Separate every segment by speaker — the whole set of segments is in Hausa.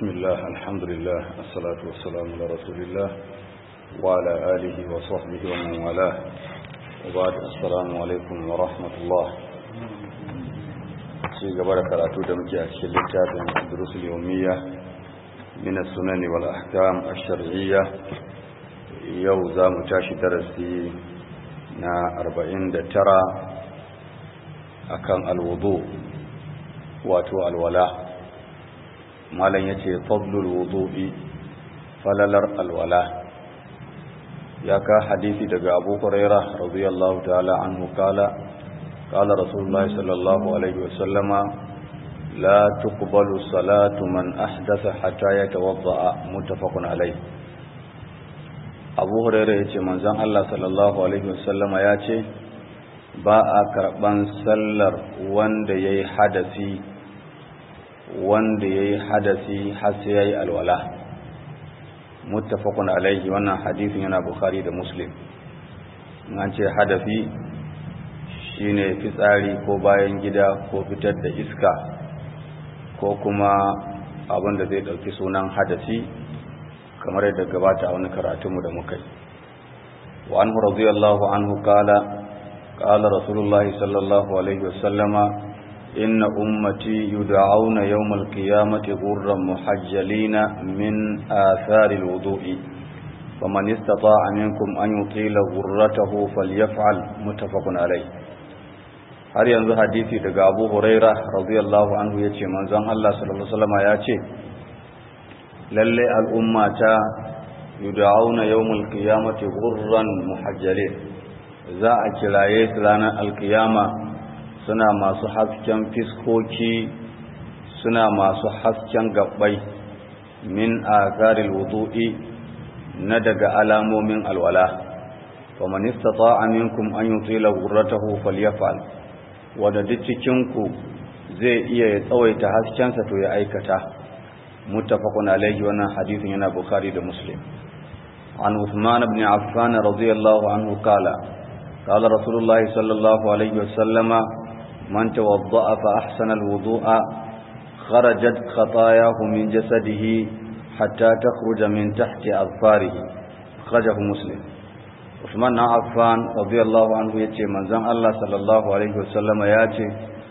Speaker 1: بسم الله الحمد لله الصلاة والسلام على رسول الله وعلى آله وصحبه ومن والاه وبعد السلام عليكم ورحمة الله ci gaba da karatu da muke a cikin littafin durusul yawmiyya min as-sunan wal ahkam ash-shar'iyya yau za mu tashi darasi na 49 akan alwudu wato alwala malam yace fadlul wudu'i falalar alwala ya ka hadisi daga Abu Hurairah radiyallahu ta'ala anhu kala قال رسول الله صلى الله عليه وسلم لا تقبل صلاة من أحدث حتى يتوضأ متفق عليه abu hurairu ya ce manzan Allah sallallahu Alaihi wasallama ya ce ba a karɓan sallar wanda ya yi hadasi wanda ya yi hadasi har sai ya yi alwala muttafaqun alaihi wannan hadisin yana bukhari da muslim an ce hadafi shine fitsari ko bayan gida ko fitar da iska ko kuma abin da zai ɗauki sunan hadasi kamar yadda gabata a wani karatunmu da muka yi wa anhu radiyallahu anhu qala qala rasulullahi sallallahu alaihi wasallama inna ummati yud'auna yawmal qiyamati ghurran muhajjalina min athari alwudu'i faman istata'a minkum an yutila ghurratahu falyaf'al muttafaqun alayh har yanzu hadisi daga Abu Huraira radiyallahu anhu yace manzon Allah sallallahu alaihi wasallama yace lalle al'ummata yud'auna yawmul qiyamati ghurran muhajjalin za a kiraye su ranar alkiyama suna masu hasken fiskoki suna masu hasken gabbai min azaril wudu'i na daga alamomin alwala wa man istata'a minkum an yutila ghurratahu falyaf'al wanda duk cikin ku zai iya ya tsawaita haskensa to ya aikata متفق عليه وانا حديث هنا بخاري ده مسلم عن عثمان بن عفان رضي الله عنه قال قال رسول الله صلى الله عليه وسلم من توضأ فأحسن الوضوء خرجت خطاياه من جسده حتى تخرج من تحت أظفاره أخرجه مسلم عثمان بن عفان رضي الله عنه يتي من زن الله صلى الله عليه وسلم ياتي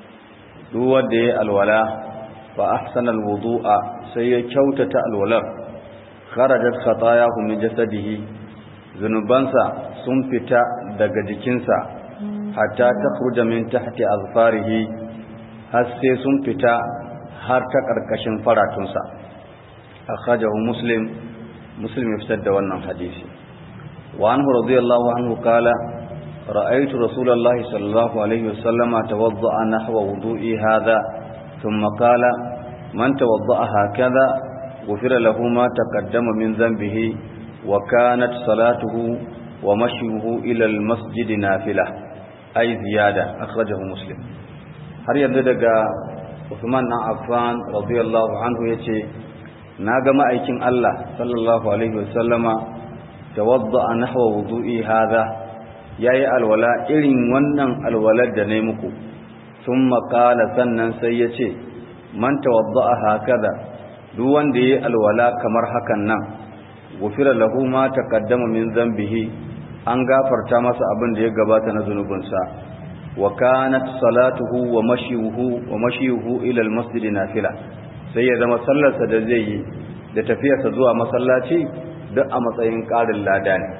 Speaker 1: دو دي الولاء فأحسن الوضوء sai ya kyautata alwalar kharajat khatayahu min jasadihi zunubansa sun fita daga jikinsa hatta takhruja min tahti azfarihi har sai sun fita har ta karkashin faratunsa akhrajahu muslim muslim ya fitar da wannan hadisi wa anhu radiyallahu anhu qala ra'aytu rasulullahi sallallahu alaihi wasallama tawadda'a nahwa wudu'i hadha thumma qala من توضأ هكذا غفر له ما تقدم من ذنبه وكانت صلاته ومشيه إلى المسجد نافلة أي زيادة أخرجه مسلم har yanzu daga Uthman na Affan radiyallahu anhu yace naga ma'aikin Allah sallallahu alaihi wasallama tawadda nahwa wudu'i hadha yayi alwala irin wannan alwalar da nayi muku thumma qala sannan sai yace man tawadda'a hakaza duk wanda yayi alwala kamar hakan nan gufira lahu ma taqaddama min dhanbihi an gafarta masa abin da ya gabata na zunubinsa wa kanat salatuhu wa mashyuhu wa mashyuhu ila almasjid nafila sai ya zama sallarsa da zai yi da tafiyarsa zuwa masallaci duk a matsayin ƙarin lada ne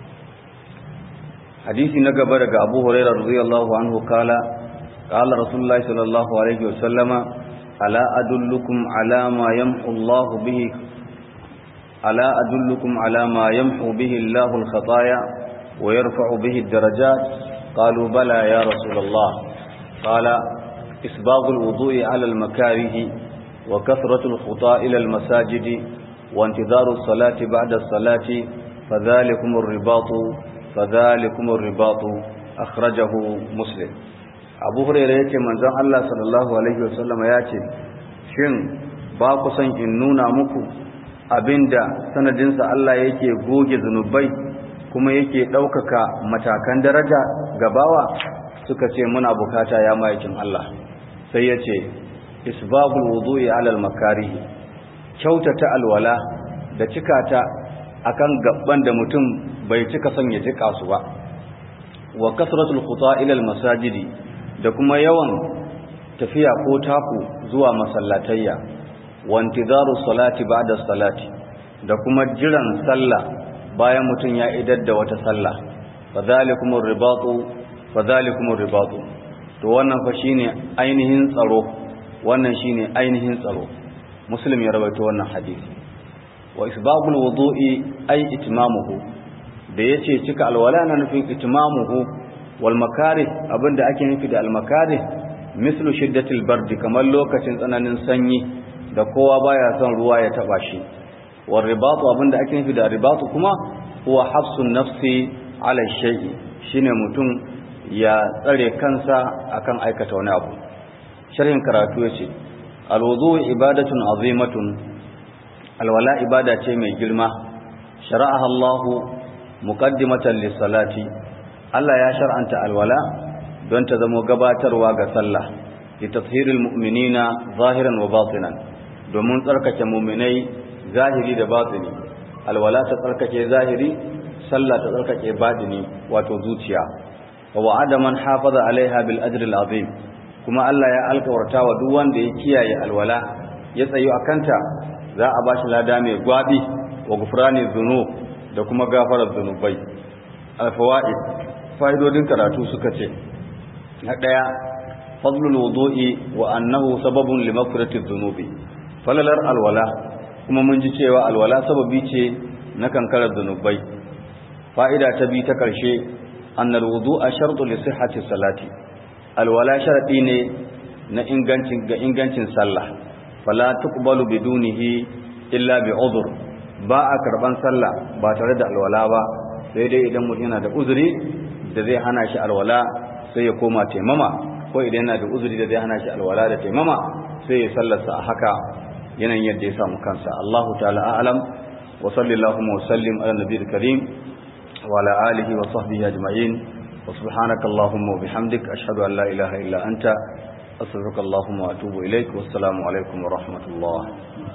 Speaker 1: hadisi na gaba daga Abu Hurairah radiyallahu anhu kala qala rasulullahi sallallahu alaihi wasallama ألا أدلكم على ما يمحو الله به ألا أدلكم على ما يمحو به الله الخطايا ويرفع به الدرجات قالوا بلى يا رسول الله قال إسباغ الوضوء على المكاره وكثرة الخطاء إلى المساجد وانتظار الصلاة بعد الصلاة فذلكم الرباط فذلكم الرباط أخرجه مسلم abu hurairu ya ce manzon Allah sallallahu alaihi wasallama ya ce shin ba ku son in nuna muku abinda sanadinsa Allah yake goge zunubai kuma yake ɗaukaka matakan daraja gabawa suka ce muna bukata ya ma'aikin Allah sai ya ce isbabul wudu'i alal makarihi kyautata alwala da cika ta akan gaban da mutum bai cika son ya jika su ba wa kasratul khuta ila masajidi da kuma yawan tafiya ko taku zuwa masallatayya wa intizaru salati ba'da salati da kuma jiran sallah bayan mutum ya idar da wata sallah fadhalikumur ribatu fadhalikumur ribatu to wannan fa shine ainihin tsaro wannan shine ainihin tsaro muslim ya rawaito wannan hadisi wa isbabul wudu'i ay itmamuhu da yace cika alwala na nufin itmamuhu wal makarih abinda ake nufi da al makarih mislu shiddatil bardi kamar lokacin tsananin sanyi da kowa baya son ruwa ya taba shi wal ribatu abinda ake nufi da ribatu kuma huwa hafsun nafsi ala shay'i shine mutum ya tsare kansa akan aikata wani abu sharhin karatu yace alwudu ibadatun azimatun alwala ibada ce mai girma shara'aha Allah muqaddimatan lis-salati Allah ya shar'anta alwala don ta zama gabatarwa ga sallah li tathhiril mu'minina zahiran wa batinan domin tsarkake mu'minai zahiri da batini alwala ta tsarkake zahiri sallah ta tsarkake batini wato zuciya wa wa'ada man hafaza alaiha bil ajri al-azim kuma Allah ya alkawarta wa duk wanda ya kiyaye alwala ya tsayo akanta za a bashi lada mai gwabi wa gufrani dhunub da kuma gafarar dhunubai al-fawaid fa'idodin karatu suka ce na daya fadlul wudu'i wa annahu sababun li maghfirati dhunubi falalar alwala kuma mun ji cewa alwala sababi ce na kankarar dhunubai fa'ida ta bi ta karshe annal wudu'a shartu li sihhati salati alwala sharadi ne na ingancin ga ingancin sallah fala tuqbalu bidunihi illa bi udhr ba a karban sallah ba tare da alwala ba sai dai idan mutum yana da uzuri da zai hana shi alwala sai ya koma taimama ko idan yana da uzuri da zai hana shi alwala da taimama sai ya sallarsa a haka yanayin yadda ya samu kansa Allahu ta'ala a'lam wa sallallahu wa sallim ala nabiyil karim wa ala alihi wa sahbihi ajma'in وسبحانك اللهم وبحمدك أشهد أن لا إله إلا أنت أستغفرك اللهم وأتوب إليك والسلام عليكم ورحمة الله